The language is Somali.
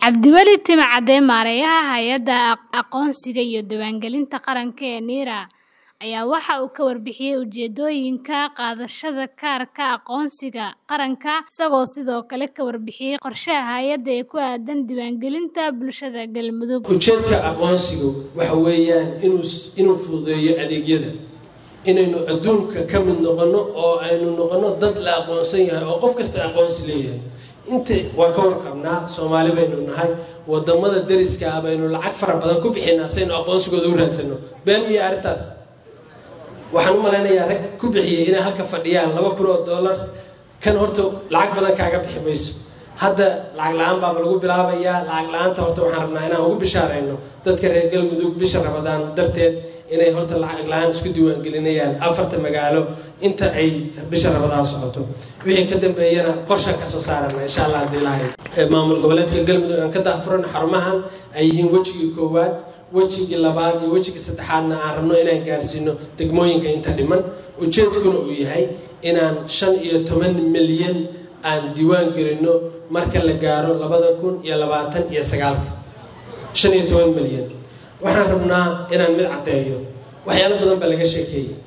Cabdiweli Timcade maareeyaha hay'adda aqoonsiga iyo diiwaangelinta qaranka ee NIRA ayaa waxa uu ka warbixiyay ujeedooyinka qaadashada kaarka aqoonsiga qaranka isagoo sidoo kale ka warbixiyay qorshaha hay'adda ee ku aaddan diiwaangelinta bulshada Galmudug. ujeedka aqoonsigu waxa weeyaan inuu fududeeyo adeegyada inaynu adduunka ka mid noqonno oo aynu noqonno dad la aqoonsan yahay oo qof kasta aqoonsi leeyahay inta waa ka warqabnaa soomaali baynu nahay wadamada dariska ah baynu lacag fara badan ku bixinaa saynu aqoonsigooda u raadsano been iyo arrintaas waxaan u malaynayaa rag ku bixiyey inay halka fadhiyaan laba kun oo dollar kan horta lacag badan kaaga bixi mayso hadda lacag la-aan baaba lagu bilaabayaa lacag la-aanta horta waxaan rabnaa inaan ugu bishaarayno dadka reer galmudug bisha rabadaan darteed inay horta lacag la-aan isku diiwaangelinayaan afarta magaalo inta ay bisha rabadaan socoto wixii ka dambeeyana qorshan kasoo saarana insha allah haddii lahay maamul goboleedka galmudug aan ka daafuran xarumahan ay yihiin wejigii koowaad wejigii labaad iyo wejigii saddexaadna aan rabno inaan gaarsiino degmooyinka inta dhiman ujeedkuna uu yahay inaan shan iyo toban milyan aan diiwaan gelino marka la gaaro labada kun iyo labaatan iyo sagaalka shan iyo toban milyan waxaan rabnaa inaan mid caddeeyo waxyaalo badan baa laga sheekeeyey